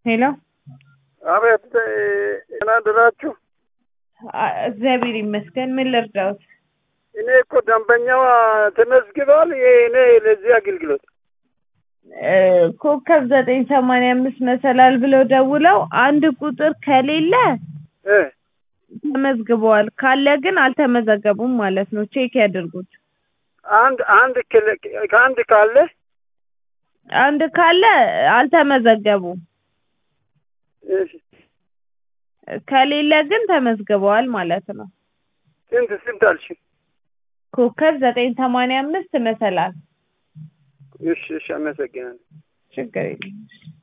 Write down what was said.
ሄሎ አቤት ደህና አደራችሁ? አ- እግዚአብሔር ይመስገን። ምን ልርዳዎት? እኔ እኮ ደንበኛዋ ተመዝግበዋል። ይሄ እኔ ለዚህ አገልግሎት እ፣ ኮከብ ዘጠኝ ሰማንያ አምስት መሰላል ብለው ደውለው አንድ ቁጥር ከሌለ እ ተመዝግበዋል፣ ካለ ግን አልተመዘገቡም ማለት ነው። ቼክ ያድርጉት። አንድ አንድ ክል- ከአንድ ካለ አንድ ካለ አልተመዘገቡም፣ እሺ፣ ከሌለ ግን ተመዝግበዋል ማለት ነው። ስንት ስንት አልሽ? ኮከብ ዘጠኝ ሰማንያ አምስት መሰላል። እሺ፣ እሺ፣ አመሰግናለሁ። ችግር የለም።